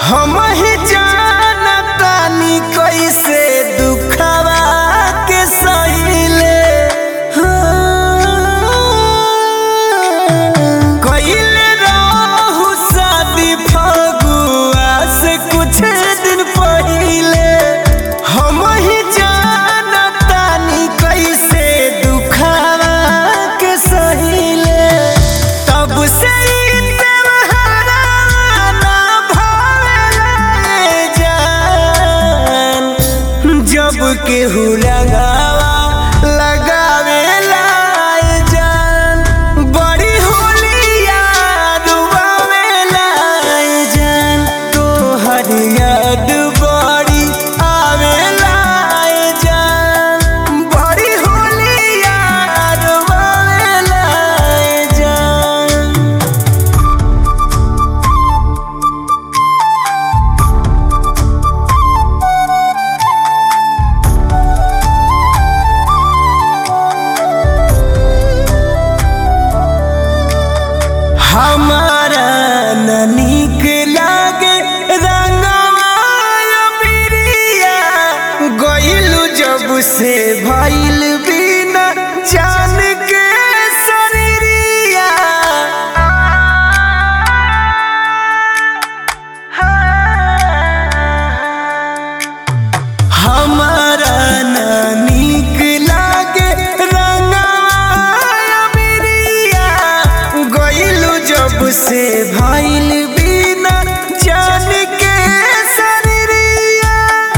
हम ही जानतानी कैसे दुखवा के सहिले कइले रहू शादी फगुआ से कुछ दिन पहिले हम ही जानतानी कैसे दुखवा के सहिले तब से ई त्योहारा ना भावेला ए जान जब केहू लगावा लगावेला ए जान बड़ी होली याद आवेला ए जान तोहर याद बड़ी आवेला ए जान बड़ी होली याद आवेला ए जान हमारा न नीक लागे रंगवा बिरिया गइलू जब से भइल बिना जान के शरीरिया हमारा न नीक लागे रंगवा बिरिया गइलू जब से भइल बिना जान के शरीरिया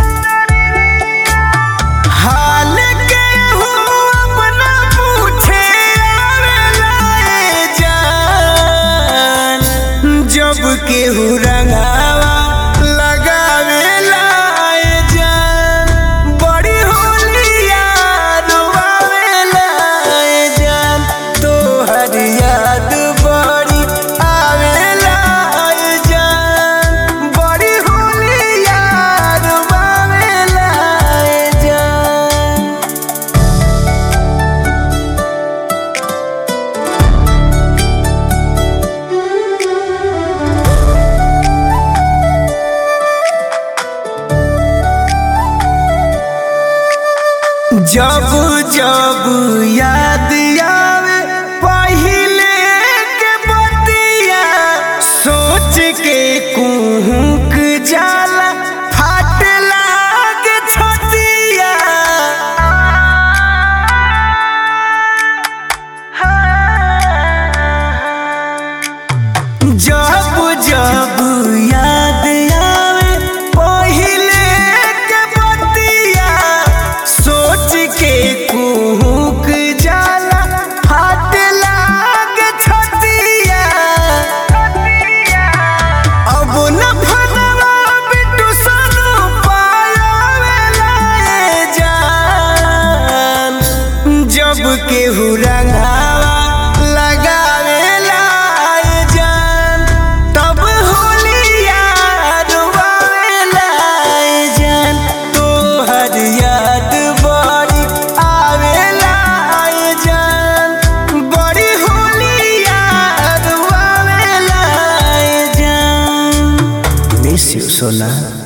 हाल के हो अपना पूछे आवेला ए जान जब केहू रंगावा लगावेला ए जान बड़ी होली याद आवेला ए जान तोहर याद बड़ी आवेला ए जान बड़ी होली याद आवेला ए जान जब जब याद आवे पहिले के बतिया सोच के कुहुक जाला फाट लागे छतिया जब जब याद आवे पहिले के बतिया सोच के कुहुक जाला हाथ लागे छतिया अब न फनवा बिटू सनु पायावेला ए जान जब केहू रंगावा लगावेला ए जान तब होली याद आवेला ए जान तोहर याद बड़ी आवेला ए जान बड़ी होली याद आवेला ए जान मिस यू सोना